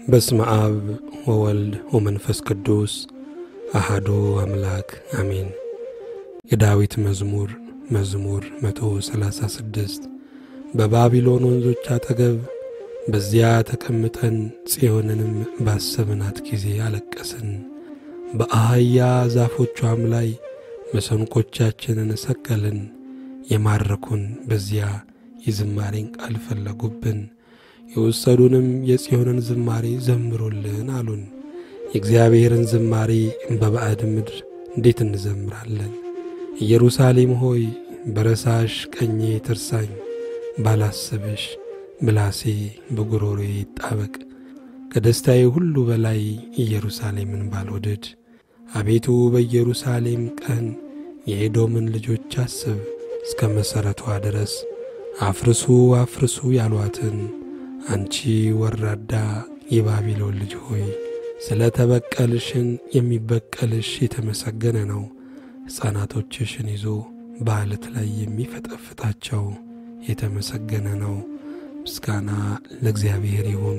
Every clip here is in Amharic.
በስመ አብ ወወልድ ወመንፈስ ቅዱስ አሃዱ አምላክ አሜን። የዳዊት መዝሙር መዝሙር 136 በባቢሎን ወንዞች አጠገብ በዚያ ተቀምጠን ጽዮንንም ባሰብናት ጊዜ አለቀስን። በአህያ ዛፎቿም ላይ መሰንቆቻችንን ሰቀልን። የማረኩን በዚያ የዝማሬን ቃል ፈለጉብን። የወሰዱንም የጽዮንን ዝማሬ ዘምሩልን አሉን። የእግዚአብሔርን ዝማሬ በባዕድ ምድር እንዴት እንዘምራለን? ኢየሩሳሌም ሆይ በረሳሽ ቀኜ ትርሳኝ፣ ባላስብሽ ምላሴ በጉሮሮዬ ይጣበቅ። ከደስታዬ ሁሉ በላይ ኢየሩሳሌምን ባልወድድ። አቤቱ በኢየሩሳሌም ቀን የኤዶምን ልጆች አስብ፣ እስከ መሠረቷ ድረስ አፍርሱ አፍርሱ ያሏትን አንቺ ወራዳ የባቢሎን ልጅ ሆይ ስለ ተበቀልሽን የሚበቀልሽ የተመሰገነ ነው። ሕፃናቶችሽን ይዞ በዓለት ላይ የሚፈጠፍጣቸው የተመሰገነ ነው። ምስጋና ለእግዚአብሔር ይሁን።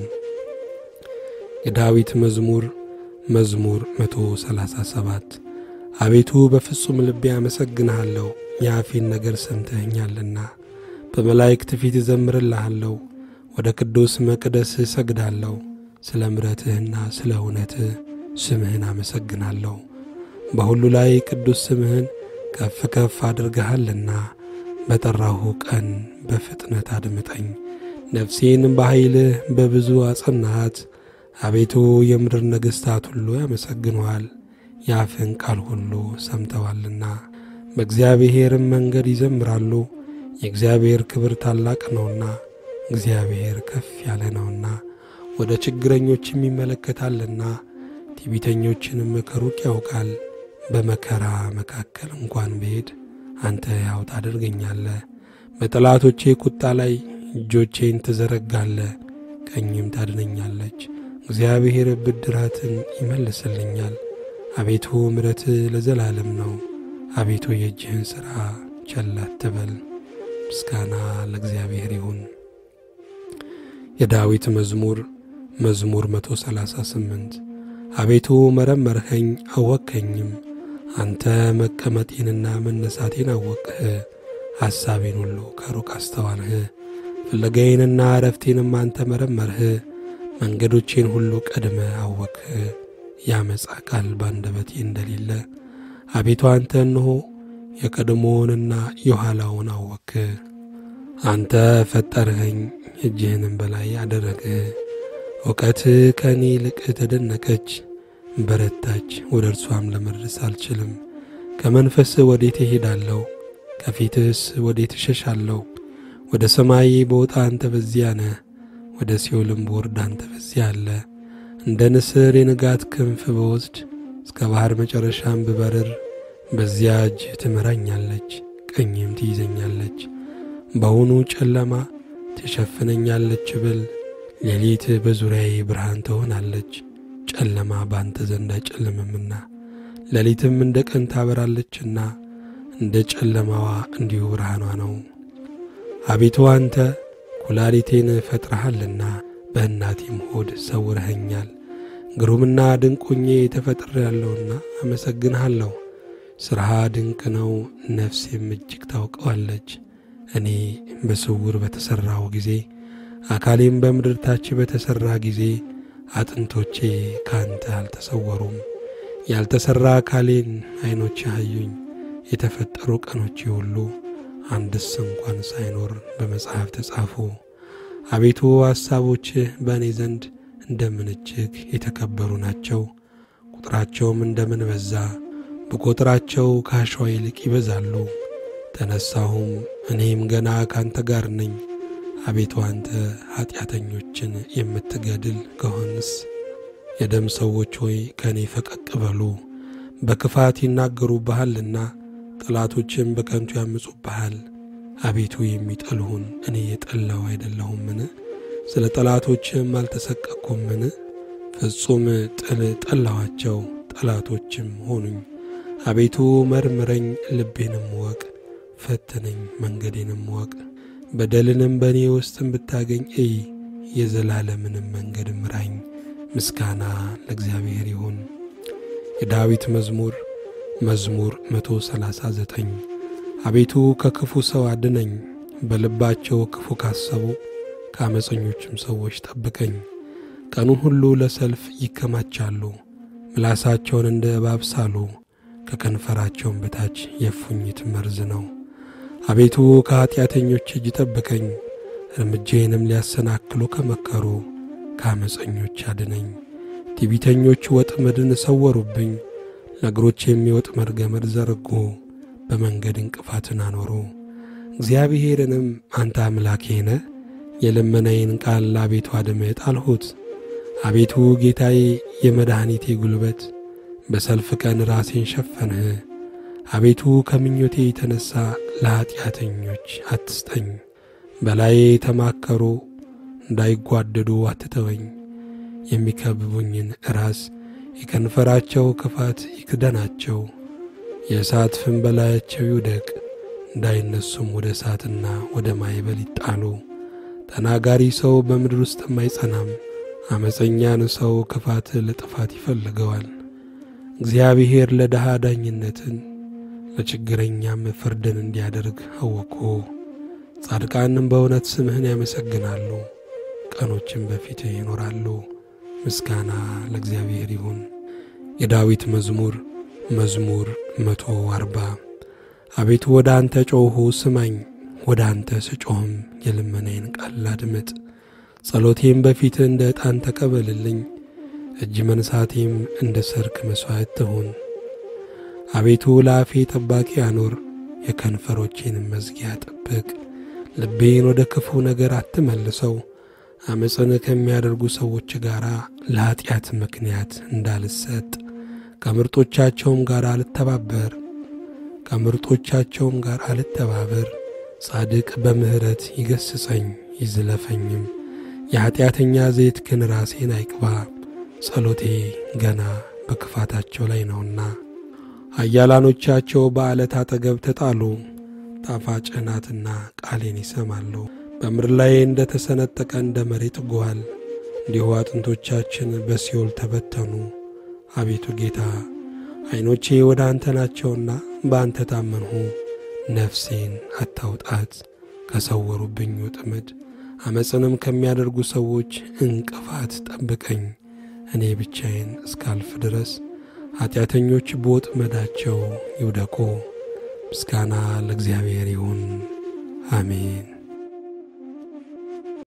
የዳዊት መዝሙር መዝሙር 137 አቤቱ በፍጹም ልቤ አመሰግንሃለሁ፣ የአፌን ነገር ሰምተኸኛልና። በመላእክት ፊት እዘምርልሃለሁ፣ ወደ ቅዱስ መቅደስ እሰግዳለሁ። ስለ ምረትህና ስለ እውነትህ ስምህን አመሰግናለሁ። በሁሉ ላይ ቅዱስ ስምህን ከፍ ከፍ አድርገሃልና። በጠራሁ ቀን በፍጥነት አድምጠኝ። ነፍሴን በኃይልህ በብዙ አጸናሃት። አቤቱ የምድር ነገሥታት ሁሉ ያመሰግኑሃል፣ የአፍን ቃል ሁሉ ሰምተዋልና። በእግዚአብሔርም መንገድ ይዘምራሉ። የእግዚአብሔር ክብር ታላቅ ነውና፣ እግዚአብሔር ከፍ ያለ ነውና፣ ወደ ችግረኞችም ይመለከታልና፣ ትዕቢተኞችንም ከሩቅ ያውቃል። በመከራ መካከል እንኳን ብሄድ አንተ ሕያው ታደርገኛለህ። በጠላቶቼ ቁጣ ላይ እጆቼን ትዘረጋለህ፣ ቀኝም ታድነኛለች። እግዚአብሔር ብድራትን ይመልስልኛል። አቤቱ ምሕረትህ ለዘላለም ነው። አቤቱ የእጅህን ሥራ ቸል አትበል። ምስጋና ለእግዚአብሔር ይሁን። የዳዊት መዝሙር መዝሙር 138 አቤቱ መረመርኸኝ አወቅኸኝም። አንተ መቀመጤንና መነሳቴን አወቅህ። ሐሳቤን ሁሉ ከሩቅ አስተዋልህ። ፍለጋዬንና ዕረፍቴንም አንተ መረመርህ። መንገዶቼን ሁሉ ቀድመ አወቅህ። ያመፃ ቃል ባንደበቴ እንደሌለ አቤቱ አንተ እንሆ የቀድሞውንና የኋላውን አወቅህ። አንተ ፈጠርኸኝ፣ እጅህንም በላይ አደረግህ። እውቀትህ ከእኔ ይልቅ ተደነቀች፣ በረታች፣ ወደ እርሷም ለመድረስ አልችልም። ከመንፈስህ ወዴት እሄዳለሁ? ከፊትህስ ወዴት እሸሻለሁ? ወደ ሰማይ በወጣ አንተ በዚያ ነህ፣ ወደ ሲኦልም በወርድ አንተ በዚያ አለ። እንደ ንስር የንጋት ክንፍ በወስድ እስከ ባሕር መጨረሻም ብበርር በዚያ እጅ ትመራኛለች፣ ቀኝም ትይዘኛለች። በውኑ ጨለማ ትሸፍነኛለች ብል ሌሊት በዙሪያዬ ብርሃን ትሆናለች። ጨለማ በአንተ ዘንድ አይጨልምምና ሌሊትም እንደ ቀን ታበራለችና እንደ ጨለማዋ እንዲሁ ብርሃኗ ነው። አቤቱ አንተ ኩላሊቴን ፈጥረሃልና በእናቴም ሆድ ሰውረኸኛል። ግሩምና ድንቁኜ ተፈጥሬአለሁና አመሰግንሃለሁ። ሥራህ ድንቅ ነው፣ ነፍሴም እጅግ ታውቀዋለች። እኔ በስውር በተሠራው ጊዜ አካሌም በምድር ታች በተሠራ ጊዜ አጥንቶቼ ካንተ አልተሰወሩም። ያልተሠራ አካሌን ዐይኖች አዩኝ። የተፈጠሩ ቀኖቼ ሁሉ አንድስ እንኳን ሳይኖር በመጽሐፍ ተጻፉ። አቤቱ ሐሳቦችህ በእኔ ዘንድ እንደምን እጅግ የተከበሩ ናቸው። ቁጥራቸውም እንደምን በዛ፣ በቁጥራቸው ከአሸዋ ይልቅ ይበዛሉ። ተነሳሁም እኔም ገና ካንተ ጋር ነኝ። አቤቱ አንተ ኀጢአተኞችን የምትገድል ከሆንስ የደም ሰዎች ሆይ ከእኔ ፈቀቅ በሉ። በክፋት ይናገሩብሃልና ጠላቶችም በከንቱ ያምፁብሃል። አቤቱ የሚጠሉህን እኔ የጠላው አይደለሁምን? ስለ ጠላቶችም አልተሰቀቅኩምን? ፍጹም ጥል ጠላኋቸው፣ ጠላቶችም ሆኑኝ። አቤቱ መርምረኝ፣ ልቤንም እወቅ፣ ፈትነኝ፣ መንገዴንም እወቅ። በደልንም በእኔ ውስጥም ብታገኝ እይ፣ የዘላለምንም መንገድ ምራኝ። ምስጋና ለእግዚአብሔር ይሁን። የዳዊት መዝሙር መዝሙር 139 አቤቱ ከክፉ ሰው አድነኝ፣ በልባቸው ክፉ ካሰቡ ከአመፀኞችም ሰዎች ጠብቀኝ። ቀኑን ሁሉ ለሰልፍ ይከማቻሉ፣ ምላሳቸውን እንደ እባብ ሳሉ፣ ከከንፈራቸውም በታች የእፉኝት መርዝ ነው። አቤቱ ከኀጢአተኞች እጅ ጠብቀኝ፣ እርምጃዬንም ሊያሰናክሉ ከመከሩ ከአመፀኞች አድነኝ። ትዕቢተኞች ወጥመድን ሰወሩብኝ፣ ለእግሮች የሚወጥመድ ገመድ ዘረጉ፣ በመንገድ እንቅፋትን አኖሩ። እግዚአብሔርንም አንተ አምላኬ ነህ፣ የልመናዬን ቃል አቤቱ አድምጥ አልሁት። አቤቱ ጌታዬ የመድኃኒቴ ጉልበት፣ በሰልፍ ቀን ራሴን ሸፈንህ። አቤቱ ከምኞቴ የተነሣ ለኀጢአተኞች አትስጠኝ። በላዬ የተማከሩ እንዳይጓደዱ አትተወኝ። የሚከብቡኝን ራስ የከንፈራቸው ክፋት ይክደናቸው። የእሳት ፍም በላያቸው ይውደቅ፣ እንዳይነሱም ወደ እሳትና ወደ ማይበል ይጣሉ። ተናጋሪ ሰው በምድር ውስጥም አይጸናም። አመፀኛን ሰው ክፋት ለጥፋት ይፈልገዋል። እግዚአብሔር ለድሃ ዳኝነትን ለችግረኛም ፍርድን እንዲያደርግ አወቁ። ጻድቃንም በእውነት ስምህን ያመሰግናሉ፣ ቀኖችም በፊትህ ይኖራሉ። ምስጋና ለእግዚአብሔር ይሁን። የዳዊት መዝሙር መዝሙር መቶ አርባ አቤቱ ወደ አንተ ጮኽሁ ስማኝ፣ ወደ አንተ ስጮኽም የልመናዬን ቃል አድምጥ። ጸሎቴም በፊትህ እንደ ዕጣን ተቀበልልኝ፣ እጅ መንሳቴም እንደ ሰርክ መሥዋዕት ትሁን። አቤቱ ለአፌ ጠባቂ አኑር፣ የከንፈሮቼንም መዝጊያ ጠብቅ። ልቤን ወደ ክፉ ነገር አትመልሰው፣ ዓመፅን ከሚያደርጉ ሰዎች ጋር ለኀጢአት ምክንያት እንዳልሰጥ ከምርጦቻቸውም ጋር አልተባበር ከምርጦቻቸውም ጋር አልተባበር። ጻድቅ በምሕረት ይገስጸኝ ይዝለፈኝም፣ የኀጢአተኛ ዘይት ግን ራሴን አይቅባ። ጸሎቴ ገና በክፋታቸው ላይ ነውና ኃያላኖቻቸው በዓለት አጠገብ ተጣሉ። ጣፋጭ ናትና ቃሌን ይሰማሉ። በምድር ላይ እንደ ተሰነጠቀ እንደ መሬት ጓል እንዲሁ አጥንቶቻችን በሲኦል ተበተኑ። አቤቱ ጌታ ዐይኖቼ ወደ አንተ ናቸውና በአንተ ታመንሁ። ነፍሴን አታውጣት ከሰወሩብኝ ወጥመድ፣ ዓመፅንም ከሚያደርጉ ሰዎች እንቅፋት ጠብቀኝ። እኔ ብቻዬን እስካልፍ ድረስ ኀጢአተኞች በወጥመዳቸው ይውደቁ። ምስጋና ለእግዚአብሔር ይሁን፣ አሜን።